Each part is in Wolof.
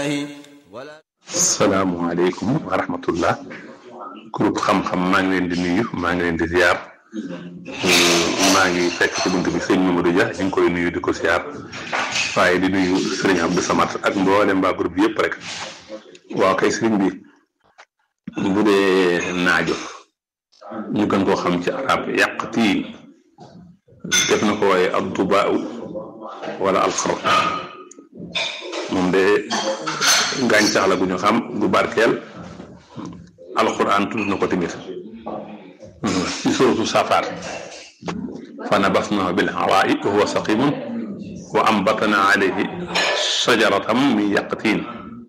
salaamualeykum wa rahmatullah groupe xam-xam maa ngi leen di nuyu maa ngi leen di ziar maa ngi fekk ci bunt bi sëñ Mamadou Dia ñu ngi koy nuyu di ko ziar waaye di nuyu sëriñ Abdou Samad ak mboolem mbaa groupe bi yëpp rek waaw kay sëriñ bi bu dee naajo ñu gën koo xam ci arab yàqtii def na ko waaye ab dubaaw wala alxar moom de gàncax la gu ñu xam gu barkeel alquran tudd na ko tamit ci suratu safaat fa nabasnahu bil hawaa'i wa huwa saqimun wa ambatna alayhi shajaratan min yaqtin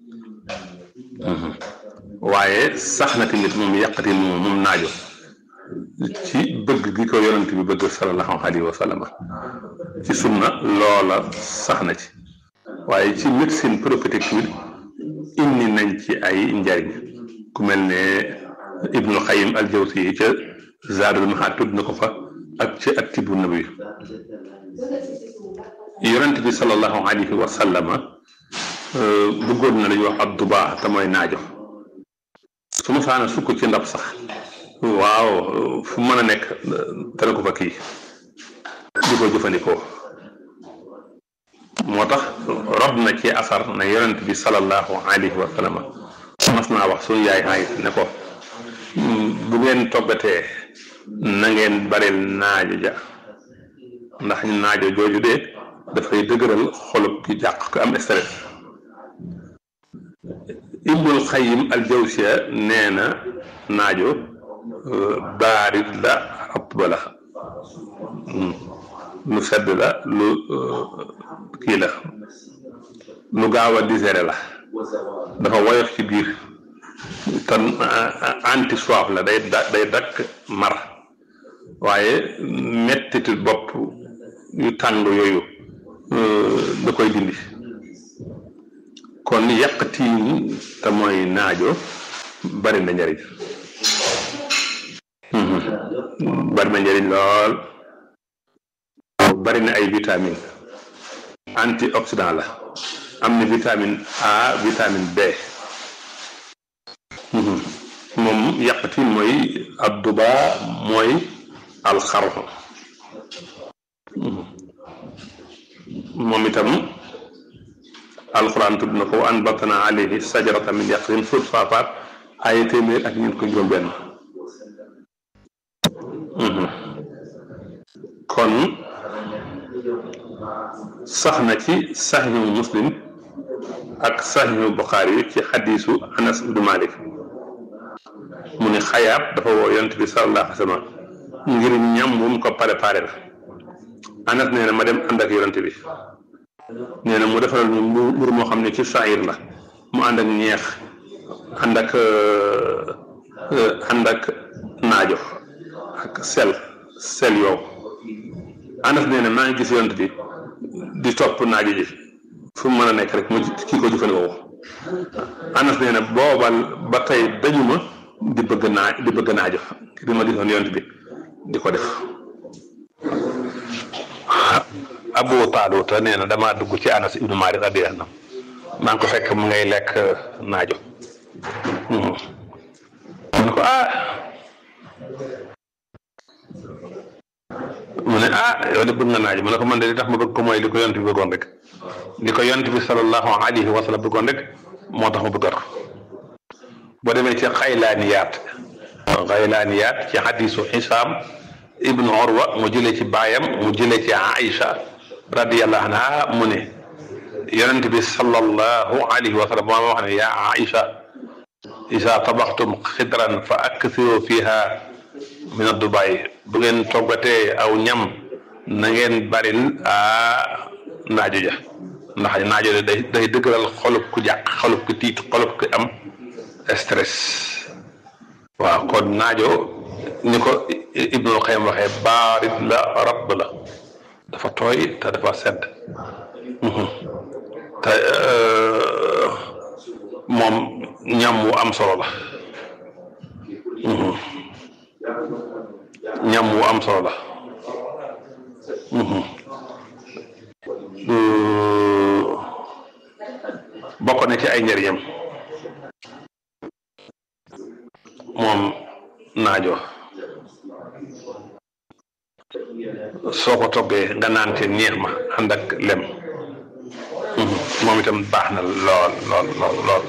waaye sax na tamit moom yaqtin moom moom naajo ci bëgg gi ko yonent bi bëgg sallallahu alayhi wa sallam ci sunna loola sax na ci waaye ci médecine prophétique bi indi nañ ci ay njariñ ku mel ne ibnu xayim al jawsi yi ca zaadul maxaat tudd na ko fa ak ca attibu nabi yonent bi sallallahu alayhi wa sallama bëggoon na la ñuy wax ab dubaa te mooy naajo su ma saana sukk ci ndab sax waaw fu mën a nekk dana ko fa kii di ko jëfandikoo moo tax rob na ci asar ne yonent bi sallallahu alayhi wa sallam mas naa wax suñu yaay Aysa ne ko bu ngeen toggatee na ngeen baril naajo ja ndax naajo jooju de dafay dëgëral xolub ki jàq ko am stress ibnul xayim al jawsiya nee na naajo baarit la atba la lu sedd la lu kii la lu gaaw a digéré la dafa woyof ci biir te anti soif la day day dakk mar waaye mettitu bopp yu tàng yooyu da koy dindi kon yàqtiin te mooy naajo bari na njariñ bari na njariñ lool bari na ay vitamine antioxydant la am na vitamine A vitamine B moom yàqatiin mooy adduba mooy alxarxo moom itam alxuraan tudd na ko an batana alayhi sajarata min yaqin suut faafaat ay téeméer ak ñeent ko juróom benn kon sax na ci saxiixu muslim ak saxiixu buxaari yi ci xadiisu anas ibnu malik mu ne xayaat dafa woo yonent bi sallallahu alayhi wa sallam ngir ñam bu mu ko préparé la anas nee na ma dem ànd ak yonent bi nee na mu defaral ñu mburu moo xam ne ci saayir la mu ànd ak ñeex ànd ak ànd ak naajo ak sel sel yow anas nee na maa ngi gis yonent bi di topp naajo ji fu mu mën a nekk rek mu kii ko jëfandikoo anas nee na boobal ba tey dañu ma di bëgg naa di bëgg naajo di ma gisoon yonent bi di ko def abu taaluta nee na damaa dugg ci anas ibnu malik radiyallahu anhu maa ngi ko fekk mu ngay lekk naajo mu ne ko ah mu ne ah yow de bëgg nga naajo mu ne ko man de li tax ma bëgg ko mooy li ko yonent bi bëggoon rek li ko yonent bi sallallahu alayhi wa sallam bëggoon rek moo tax ma bëggat ko boo demee ci xaylaaniyaat xaylaaniyaat ci xadisu xisaam ibnu Urwa mu jëlee ci baayam mu jëlee ci Aïcha radiyallahu anha mu ne yonent bi sallallahu alayhi wa sallam moo wax ne yaa Aïcha isa tabaxtum xidran fa aksiru fiha min addubaay bu ngeen toggatee aw ñam na ngeen baril a naajo ja ndax naajo de day day dëgëral xolub ku jàq xolub ku tiit xolub ku am stress waaw kon naajo ni ko Ibnul Qayyim waxee baarit la rabb la dafa tooy te dafa sedd te moom ñam wu am solo la ñam wu am solo la bokk na ci ay ay njëriñam moom naajo soo ko toggee nga naan te neex ma ànd ak lem moom itam baax na lool lool lool lool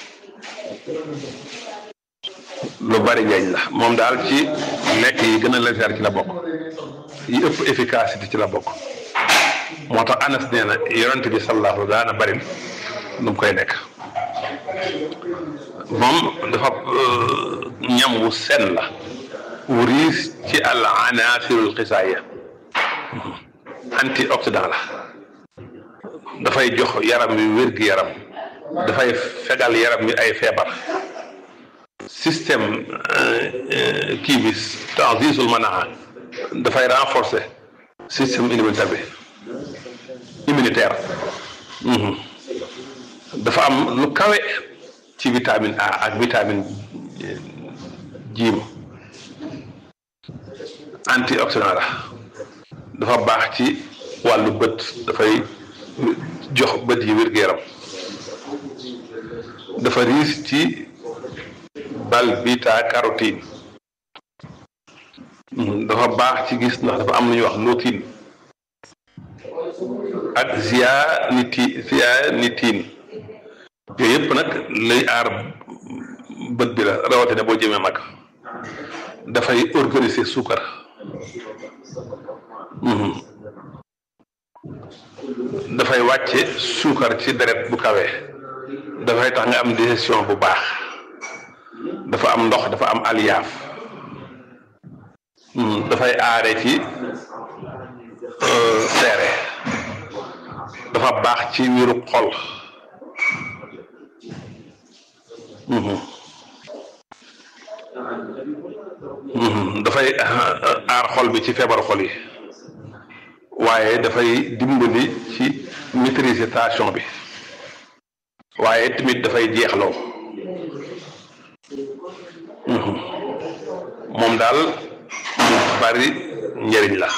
lu bari njëriñ la moom daal ci lekk yi gën a légère ci la bokk yi ëpp efficacité ci la bokk moo tax anas nee na yonent bi sallallahu daana bari lu mu koy lekk moom dafa ñam wu sen la wu riis ci al anasirul xisaaya antioxydant la dafay jox yaram wi wér-gi-yaram dafay fegal yaram wi ay feebar système kii bi tanzisul manaa dafay renforcer système immunitaire bi immunitaire dafa am lu kawe ci vitamine A ak vitamine jiim antioxydant la dafa baax ci wàllu bët dafay jox bët yi wér-gu-yaram dafa riis ci bal beta carotène dafa baax ci gis ndax dafa am lu ñuy wax lutéine ak zeaxanthine zeaxanthine yooyu yëpp nag lay aar bët bi la rawatina boo jëmee mag dafay organiser suukar dafay wàcce suukar ci deret bu kawe dafay tax nga am digestion bu baax dafa am ndox dafa am aliyaaf dafay aare ci seere dafa baax ci wiru xol dafay aar xol bi ci feebaru xol yi waaye dafay dimbali ci maîtriser tension bi waaye tamit dafay jeexloo moom daal mu bari njëriñ la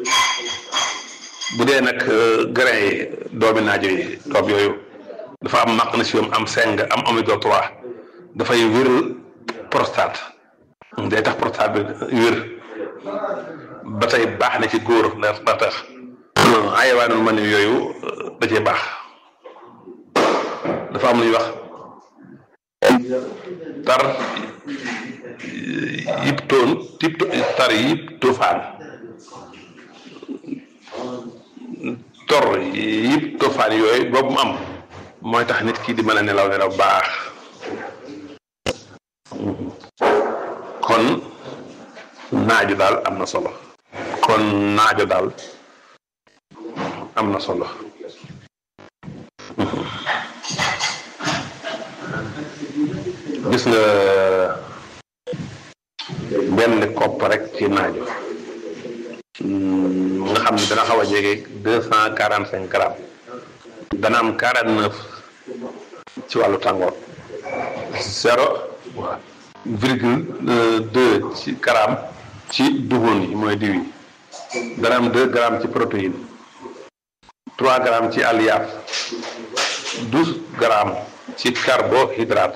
bu dee nag grain yi doomi naajo yi doom yooyu dafa am magnésium am seng am oméga 3 dafay wéral prostate day tax prostate bi wér ba tey baax na ci góor ndax ndax tax ayawaanul ma ne yooyu da cee baax dafa am lu ñuy wax tar yiptoon tipto tar yiptofaan tor yiptofaan yooyu boobu mu am mooy tax nit ki di mën a nelaw nelaw baax kon naajo daal am na solo kon naajo daal am na solo gis nga benn kopp rek ci naajo nga xam ne dana xaw a jege deux cent quarante cinq grammes dana am quarante neuf ci wàllu tàngoor zéro virgule deux ci gramme ci dugub yi mooy diw yi dana am deux grammes ci protéine trois grammes ci alliaf douze grammes ci carbohydrate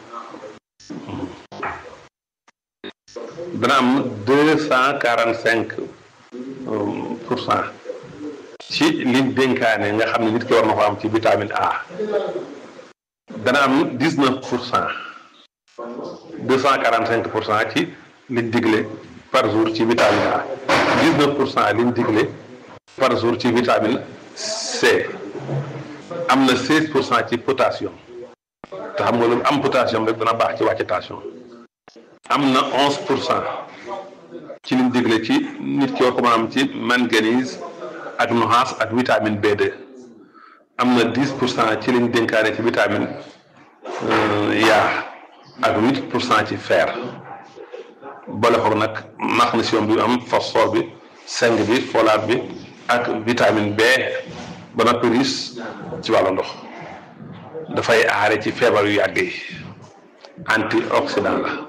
dana am deux cent quarante cinq pour cent ci liñ dénkaane nga xam ne nit ki war na ko am ci vitamine A dana am dix neuf pour cent deux cent quarante cinq pour cent ci liñ digle par jour ci vitamine A dix neuf pour cent liñ digle par jour ci vitamine C am na seize pour cent ci potassium te xam nga lu am potassium rek dana baax ci wàcce tension am na onze pour cent ci liñ digle ci nit ki war ko mën a am ci manganèse ak nuxaas ak vitamine B2 am na dix pour cent ci liñ dénkaane ci vitamine yaa ak huit pour cent ci fer boole ko nag magnésium bi am phosphore bi zinc bi folate bi ak vitamine B ba noppi riche ci wàllu ndox dafay aare ci feebar yu yàgg yi antioxydant la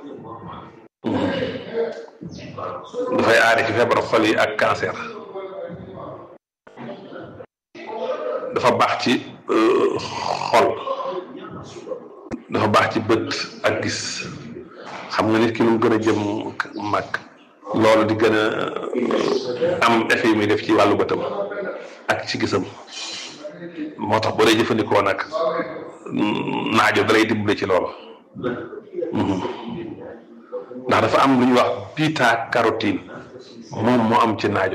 dafay aare ci feebar xol yi ak cancer dafa baax ci xol dafa baax ci bët ak gis xam nga nit ki lu mu gën a jëm mag loolu di gën a am effet yi muy def ci wàllu bëtam ak ci gisam moo tax boo dee jëfandikoo nag naajo da lay dimbali ci loolu ndax dafa am lu ñuy wax bêta carotène moom moo am ci naajo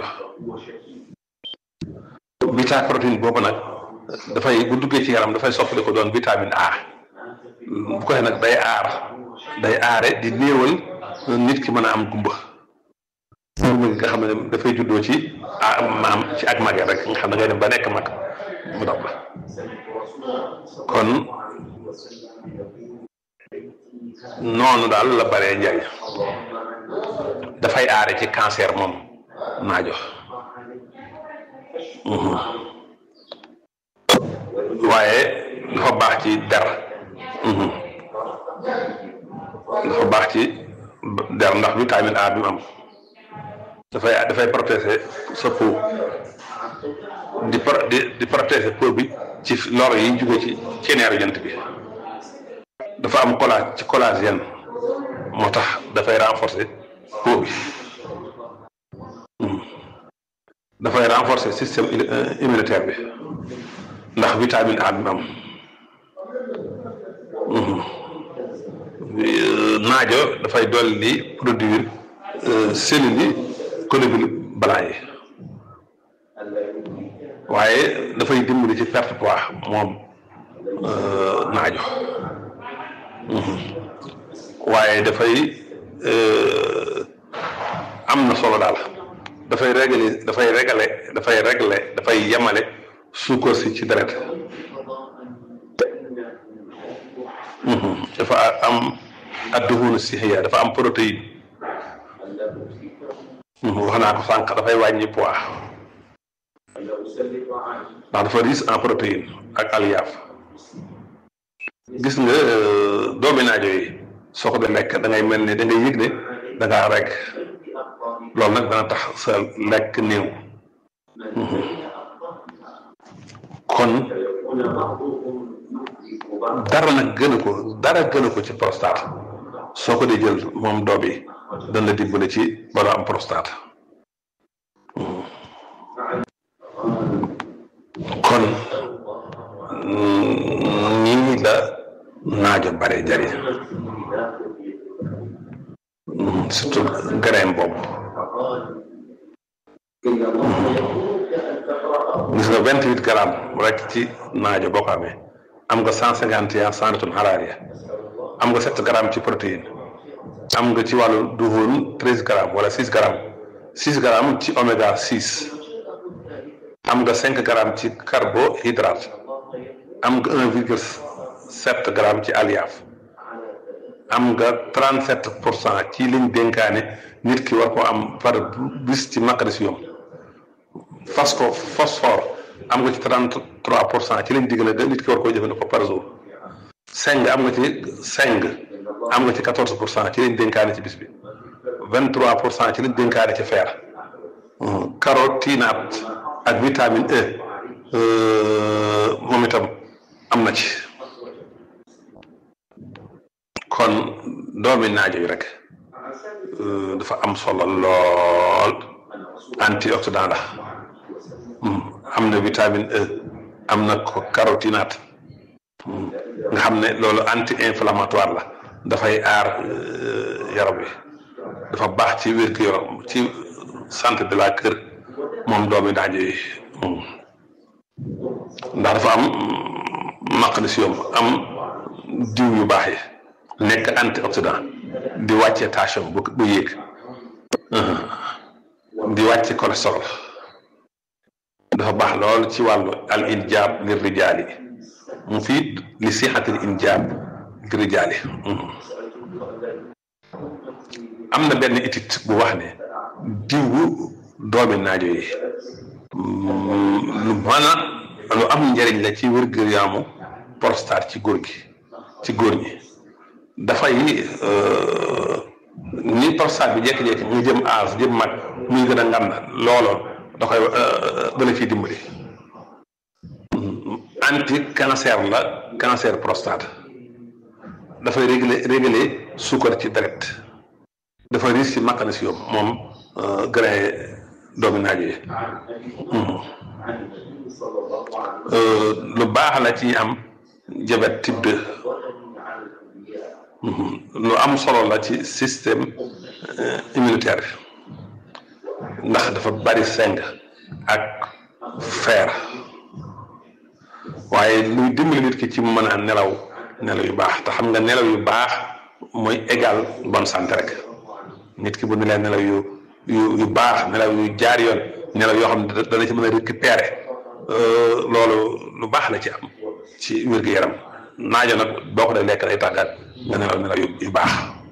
bêta carotène boobu nag dafay bu duggee ci yaram dafay soppali ko doon vitamine A bu ko nag day aar day aare di néewal nit ki mën a am gumba gumba gi nga xam ne dafay juddoo ci ah maam ci ak mage rek nga xam ne ngay dem ba nekk mag mu dab la kon noonu daal la baree njariñ dafay aare ci cancer moom naajo waaye dafa baax ci der dafa baax ci der ndax vitamine A bi mu am dafay dafay protéger sa peau di pro di di protéger peau bi ci lor yi jóge ci ceneeru jant bi dafa am collage ci collagène moo tax dafay renforcer peau bi dafay renforcer système immunitaire bi ndax vitamine A bi mu am naajo dafay dolli produire cellules yi globules blancs yi waaye dafay dimbali ci perte poids moom naajo waaye dafay am na solo daal dafay régler dafay régler dafay régler dafay yemale suukar si ci deret dafa am adduhunu sixiya dafa am protéine wax naa ko sànq dafay wàññi poids ndax dafa riche en protéine ak alliaf gis nga doomi naajo yi soo ko dee lekk da ngay mel ne da ngay yëg ne da ngaa rek loolu nag dana tax sa lekk néew kon dara nag gënu ko dara gënu ko ci prostate soo ko dee jël moom doom yi dana la dimbale ci bala am prostate kon nii la naajo bare jariñ surtout grain boobu gis nga vingt huit grammes rek ci naajo boo ko amee am nga cent cinquante et un centimètres xaraariya am nga sept grammes ci protéine am nga ci wàllu duhun treize grammes wala six grammes six grammes ci oméga six am nga cinq grammes ci carbohydrate am nga un virgule sept grammes ci alliaf am nga trente sept pour cent ci liñ dénkaane nit ki war ko am par bis ci magnésium phosphore phosphore am nga ci trente trois pour cent ci liñ diggale de nit ki war koo jëfandikoo par jour seng am nga ci seng am nga ci quatorze pour cent ci liñ dénkaane ci bis bi vingt trois pour cent ci liñ dénkaane ci fer carotinoïde ak vitamine E moom itam am na ci kon doomi naajo yi rek dafa am solo lool antioxydant la am na vitamine E am na ko carotinoïde nga xam ne loolu anti inflammatoire la dafay aar yaram wi dafa baax ci wér gu yaram ci santé de la kër moom doomi naajo yi ndax dafa am magnésium am diw yu baax yi nekk antioxydant di wàcce tension bu bu yéeg di wàcce cholestérol dafa baax lool ci wàllu al injaab lir rijaali mu fii li sixatil injaab lir rijaali am na benn étude bu wax ne diwu doomi naajo yi lu mën a lu am njëriñ la ci wér-gu-yaramu prostate ci góor gi ci góor ñi dafay ni prostate bi jékki-jékki mu jëm âge jëm mag muy gën a ngand looloo da koy dala ciy dimbali anti cancer la cancer prostate dafay réguler réguler suukar ci deret dafa riche ci magnésium moom grain doomi naaj yi lu baax la ci am diabète type 2 lu am solo la ci système immunitaire bi ndax dafa bari seng ak fer waaye luy dimbali nit ki ci mën a nelaw nelaw yu baax te xam nga nelaw yu baax mooy égal bonne santé rek nit ki bu nelee nelaw yu yu yu baax nelaw yu jaar yoon nelaw yoo xam ne dana ci mën a récupérer loolu lu baax la ci am ci wér-gu-yaram naajo nag boo ko dee lekk day tàggat nga nelaw nelaw yu baax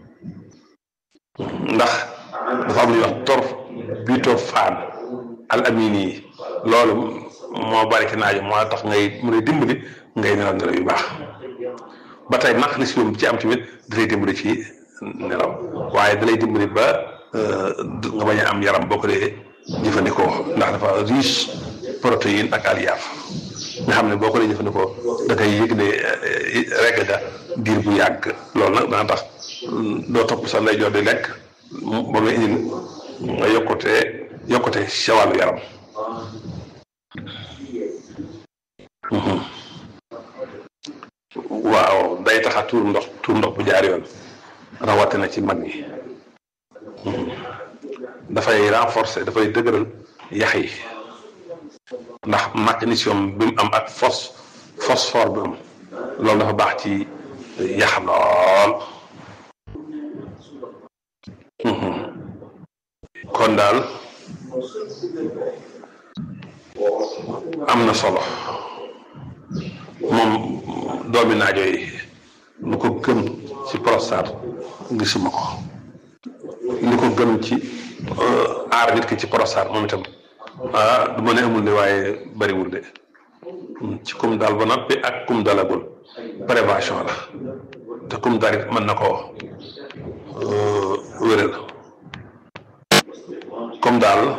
ndax dafa am lu ñuy wax torf butophane al amini yi loolu moo bari ci naajo moo tax ngay mën a dimbali ngay nelaw nelaw yu baax ba tey magnésium ci am tamit dalay dimbali ci nelaw waaye dalay dimbali ba nga bañ a am yaram boo ko dee jëfandikoo ndax dafa riche protéine ak alliaf nga xam ne boo ko dee jëfandikoo da ngay yëg ne regg ga diir bu yàgg loolu nag dana tax doo topp sa ndeyjoor di lekk ba muy indil nga yokkute yokkute sa wàllu yaram waaw day tax a tuur ndox tuur ndox bu jaar yoon rawatina ci mag ñi dafay renforcer dafay dëgëral yax yi ndax magnésium bi mu am ak phos phosphore bi am loolu dafa baax ci yax lool kon daal am na solo moom doomi naajo yi lu ko gën ci prostate gisuma ko li ko gën ci aar nit ki ci prostate moom itam ah du ma ne amul de waaye bariwul de ci kum dal ba noppi ak kum dalagul prévention la te kum dalit mën na koo wéral comme daal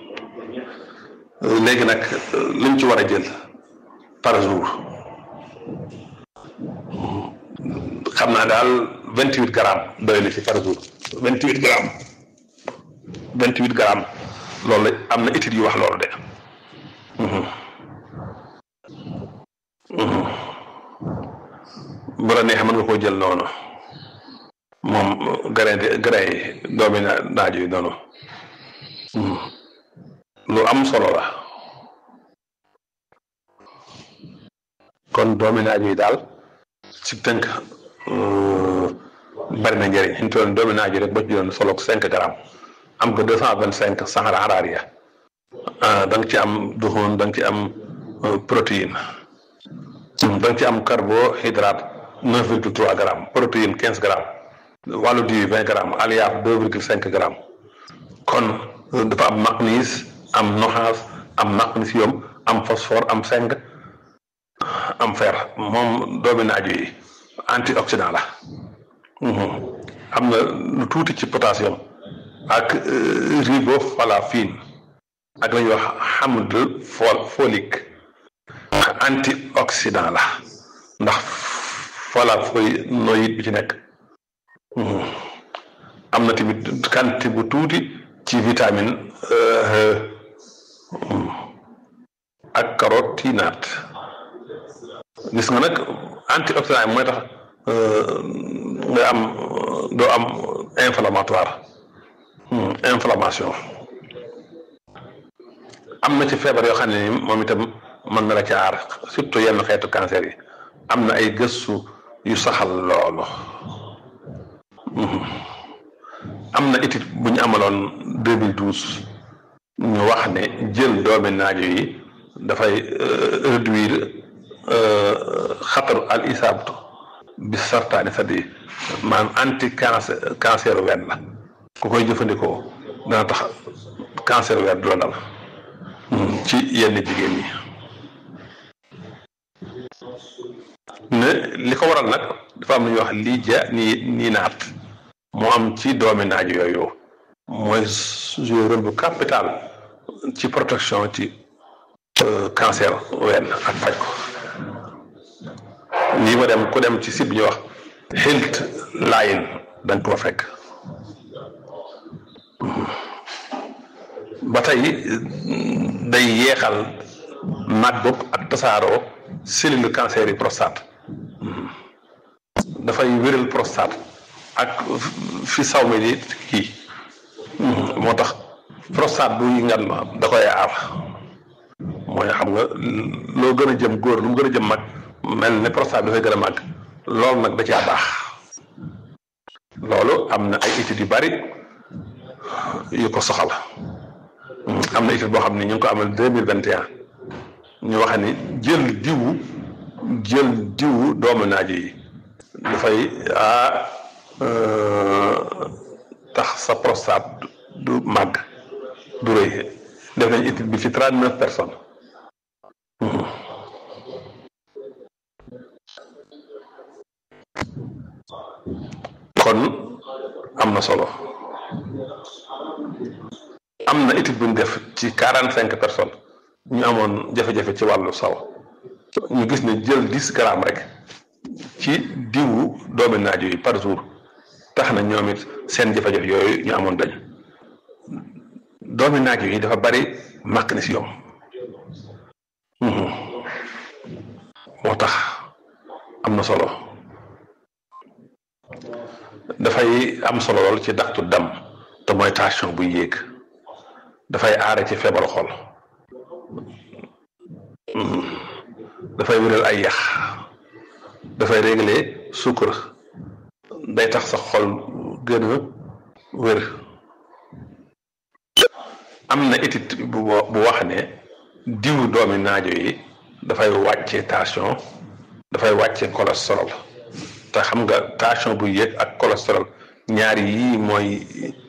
léegi nag liñ ci war a jël par jour xam naa daal vingt huit grammes doy na ci par jour vingt huit grammes vingt huit grammes loolu am na études yu wax loolu de bu la neexee mën nga koo jël noonu moom grain de grain yi doomi naaj yi noonu lu am solo la kon doomi naaj yi daal ci tënk bari na njëriñ ñu toll doomi naaj yi rek ba ci doon solo cinq grammes am ko deux cent vingt cinq sahara araria da nga ci am duxoon da nga ci am protéine da nga ci am carbohydrate neuf virgule trois grammes protéine quinze grammes wàllu diw vingt grammes alliaf deux virgule cinq grammes kon dafa am magnèse am noxaas am magnésium am phosphore am zinc am fer moom doomi naaju yi antioxydant la am na lu tuuti ci potassium ak riboflavine ak la ñuy wax hamd fol folique antioxydant la ndax flavonoïde bi ci nekk am na tamit quantité bu tuuti ci vitamine ak carotinate gis nga nag antioxydant yi mooy tax nga am doo am inflammatoire inflammation am na ci feebar yoo xam ne ni moom itam mën na la ci aar surtout yenn xeetu cancer yi am na ay gëstu yu saxal loolu am na étude bu ñu amaloon 2012 ñu wax ne jël doomi naajo yi dafay réduire xataru al isaabatu bi sartaani sadi maanaam anti cancer cancer wenn la ku koy jëfandikoo dana tax cancer wenn du la dal ci yenn jigéen ñi ne li ko waral nag dafa am lu ñuy wax lii ja nii nii naat moo am ci doomi naajo yooyu mooy jouer rôle bu capital ci protection ci cancer wenn ak faj ko lii ma dem ku dem ci site bi ñuy wax health line da nga ko fekk ba tey day yeexal màggug ak tasaaroo cellule cancer yi prostate dafay wéral prostate ak fi saw mi di kii moo tax prostate buy ngan ma da koy aar mooy xam nga loo gën a jëm góor lu mu gën a jëm mag mel ne prostate bi dafay gën a màgg loolu nag da caa baax loolu am na ay études yu bari yu ko soxal am na étude boo xam ne ñu ngi ko amal deux mille vingt et un ñu wax ni jël diwu jël diwu doomu naajo yi dafay ah tax sa prostate du màgg du rëy def nañ étude bi ci trente neuf personnes kon am na solo am na étude bu ñu def ci quarante cinq personnes ñu amoon jafe-jafe ci wàllu saw ñu gis ne jël dix grammes rek ci diwu doomi naajo yi par jour tax na ñoom it seen jafe-jafe yooyu ñu amoon dañ doomi naajo yi dafa bari magnésium moo tax am na solo dafay am solo lool ci daxtu dam te mooy tension buy yéeg dafay aare ci feebaru xol dafay wéral ay yax dafay régler suukar day tax sa xol gën a wér am na étude bu bu wax ne diwu doomi naajo yi dafay wàcce tension dafay wàcce cholestérol te xam nga tension bu yéeg ak cholestérol ñaari yii mooy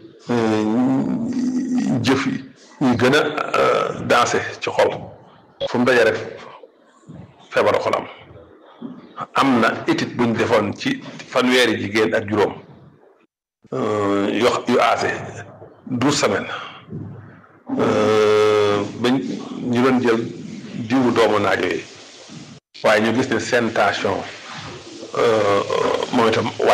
jëf yi ñu gën a dansé ci xol fu mu daje rek feebaru xolam am na étude buñ defoon ci fanweeri jigéen ak juróom yu yu aase douze semaines bañ ñu doon jël diwu doomu naajo yi waaye ñu gis ne seen tension moom itam